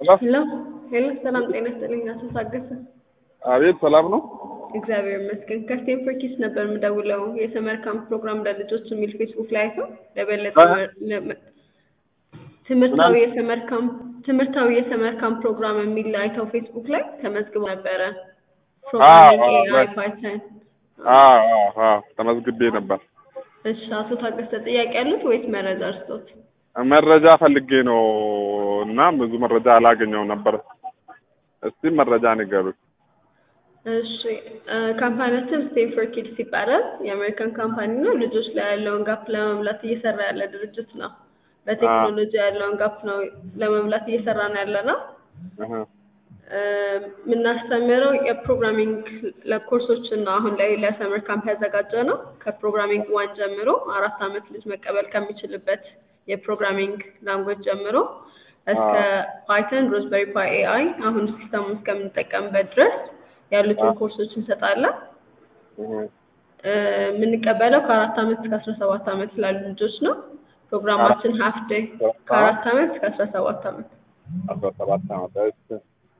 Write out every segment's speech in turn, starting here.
ሄሎ ሄሎ፣ ሰላም ጤና ይስጥልኝ። አቶ ታገሰ አቤት ሰላም ነው። እግዚአብሔር ይመስገን። ከስቴንፎርድ ኪድስ ነበር የምደውለው የሰመር ካምፕ ፕሮግራም ለልጆች የሚል ፌስቡክ ላይ አይተው ለበለጠ ለመ- ትምህርታዊ የሰመር ካምፕ ትምህርታዊ የሰመር ካምፕ ፕሮግራም የሚል አይተው ፌስቡክ ላይ ተመዝግበው ነበረ። ፕሮግራሚንግ አዎ፣ ኤአይ right. ፓይተን። አዎ አዎ አዎ ተመዝግቤ ነበር። እሺ አቶ ታገሰ ጥያቄ ያሉት ወይስ መረጃ እርስዎት? መረጃ ፈልጌ ነው እና ብዙ መረጃ አላገኘው ነበር። እስቲ መረጃ ንገሩኝ። እሺ እ ካምፓኒያችን ስቴንፎርድ ኪድስ ይባላል። የአሜሪካን ካምፓኒ ነው። ልጆች ላይ ያለውን ጋፕ ለመሙላት እየሰራ ያለ ድርጅት ነው። በቴክኖሎጂ ያለውን ጋፕ ነው ለመሙላት እየሰራ ነው ያለ ነው። እህ፣ እ የምናስተምረው የፕሮግራሚንግ ለኮርሶችን ነው። አሁን ላይ ለሰመር ካምፕ ያዘጋጀ ነው። ከፕሮግራሚንግ ዋን ጀምሮ አራት ዓመት ልጅ መቀበል ከሚችልበት የፕሮግራሚንግ ላንጉዌጅ ጀምሮ እስከ ፓይተን፣ ሮዝበሪ ፓይ ኤአይ አሁን ሲስተሙ እስከምንጠቀምበት ድረስ ያሉትን ኮርሶች እንሰጣለን። እህ፣ እ የምንቀበለው ከአራት ዓመት እስከ አስራ ሰባት ዓመት ላሉ ልጆች ነው። ፕሮግራማችን ሀፍ ዴይ ከአራት ዓመት እስከ አስራ ሰባት ዓመት አስራ ሰባት ዓመት እሺ።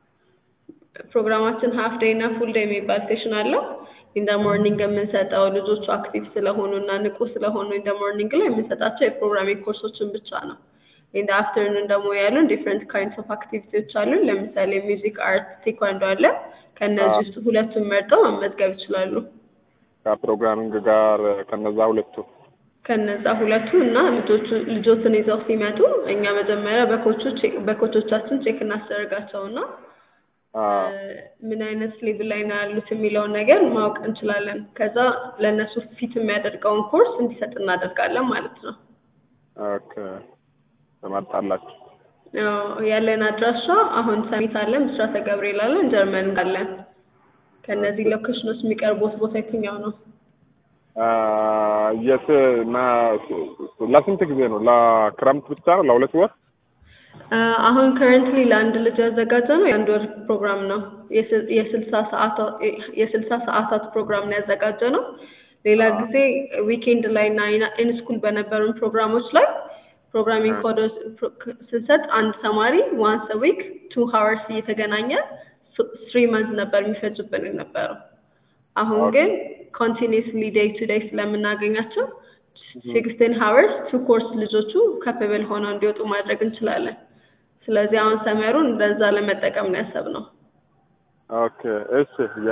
ፕሮግራማችን ሀፍ ዴይ እና ፉል ዴይ የሚባል ሴሽን አለው። ኢንደ ሞርኒንግ የምንሰጠው ልጆቹ አክቲቭ ስለሆኑ እና ንቁ ስለሆኑ ኢንደ ሞርኒንግ ላይ የምንሰጣቸው የፕሮግራሚንግ ኮርሶችን ብቻ ነው። ኢንደ አፍተርኑን ደግሞ ያሉን ዲፍረንት ካይንድስ ኦፍ አክቲቪቲዎች አሉን። ለምሳሌ ሚውዚክ፣ አርት፣ ቴኳንዶ አለ። ከእነዚህ ውስጥ ሁለቱን መርጠው መመዝገብ ይችላሉ። ከፕሮግራሚንግ ጋር ከነዛ ሁለቱ ከነዛ ሁለቱ እና ልጆቹ ልጆትን ይዘው ሲመጡ እኛ መጀመሪያ በኮቾች በኮቾቻችን ቼክ እናስደርጋቸው እና አ ምን አይነት ሌቭል ላይ ነው ያሉት የሚለውን ነገር ማወቅ እንችላለን። ከዛ ለእነሱ ፊት የሚያደርገውን ኮርስ እንዲሰጥ እናደርጋለን ማለት ነው። ኦኬ ትመርጣላችሁ። ያው ያለን አድራሻ አሁን ሰሚት አለን፣ ብስራተ ገብርኤል አለን፣ ጀርመን አለን። ከእነዚህ ሎኬሽኖች የሚቀርቡት ቦታ የትኛው ነው? አ የት እና ለስንት ጊዜ ነው? ለክረምት ብቻ ነው? ለሁለት ወር? አ፣ አሁን ከረንትሊ ለአንድ ልጅ ያዘጋጀ ነው የአንድ ወር ፕሮግራም ነው። የስ- የስልሳ ሰዓታት የስልሳ ሰዓታት ፕሮግራም ነው ያዘጋጀ ነው። ሌላ ጊዜ ዊኬንድ ላይ እና ኢንስኩል በነበሩን ፕሮግራሞች ላይ ፕሮግራሚንግ ኮዶች ስንሰጥ አንድ ተማሪ ዋንስ ዊክ ቱ ሀወርስ እየተገናኘ ስሪ መንዝ ነበር የሚፈጅብን የነበረው። አሁን ግን ኮንቲኒስሊ ዴይ ቱ ዴይ ስለምናገኛቸው ሲክስቲን ሀወርስ ቱ ኮርስ ልጆቹ ከፕብል ሆነው እንዲወጡ ማድረግ እንችላለን። ስለዚህ አሁን ሰመሩን እንደዛ ለመጠቀም ነው ያሰብነው። ኦኬ እሺ። የ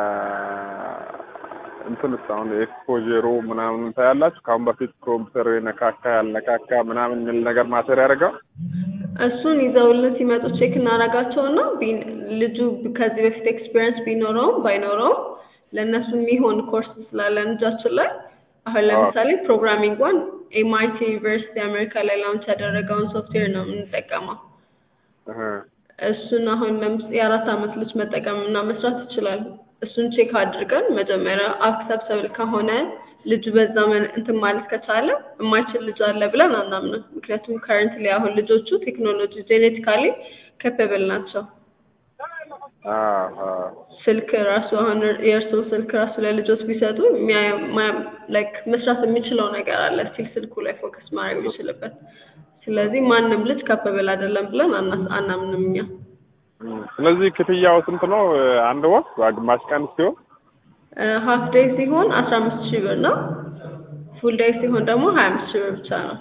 እንትንስ አሁን ኤክስፖጀሩ ምናምን ታያላችሁ? ከአሁን በፊት ኮምፒውተር የነካካ ያልነካካ ምናምን የሚል ነገር ማተር ያደርጋል? እሱን ይዘውልን ሲመጡ ቼክ እናደርጋቸውና ቢ- ልጁ ከዚህ በፊት ኤክስፒሪየንስ ቢኖረውም ባይኖረውም ለእነሱ የሚሆን ኮርስ ስላለን እጃችን ላይ አሁን ለምሳሌ ፕሮግራሚንግ ዋን ኤምአይቲ ዩኒቨርሲቲ አሜሪካ ላይ ላውንች ያደረገውን ሶፍትዌር ነው የምንጠቀመው። እህ፣ እሱን አሁን ለምስ የአራት ዓመት ልጅ መጠቀም እና መስራት ይችላል። እሱን ቼክ አድርገን መጀመሪያ አክሰፕተብል ከሆነ ልጁ በዛ መን እንትን ማለት ከቻለ የማይችል ልጅ አለ ብለን አናምንም። ምክንያቱም ከረንትሊ አሁን ልጆቹ ቴክኖሎጂ ጄኔቲካሊ ከፐብል ናቸው። አዎ አዎ። ስልክ ራሱ አሁን የእርስዎ ስልክ ራሱ ለልጆች ቢሰጡ የሚያ- ማ- ላይክ መስራት የሚችለው ነገር አለ ስቲል ስልኩ ላይ ፎከስ ማድረግ የሚችልበት። ስለዚህ ማንም ልጅ ካፐብል አይደለም ብለን አና- አናምንም እኛ። እም፣ ስለዚህ ክፍያው ስንት ነው? አንድ ወር ግማሽ ቀን ሲሆን ሀፍ ዴይ ሲሆን አስራ አምስት ሺህ ብር ነው። ፉል ዴይ ሲሆን ደግሞ ሀያ አምስት ሺህ ብር ብቻ ነው።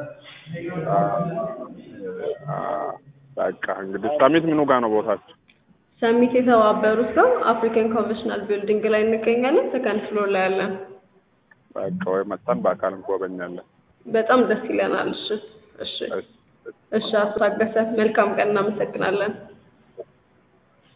አ፣ በቃ እንግዲህ ሰሚት ምኑ ጋር ነው ቦታችሁ? ሰሚት የተባበሩት ነው አፍሪካን ኮንቬንሽናል ቢልዲንግ ላይ እንገኛለን። ሰከንድ ፍሎር ላይ ያለን። በቃ ወይ መጥተን በአካል እንጎበኛለን። በጣም ደስ ይለናል። እሺ እሺ እሺ። እሺ፣ አቶ ታገሰ መልካም ቀን፣ እናመሰግናለን።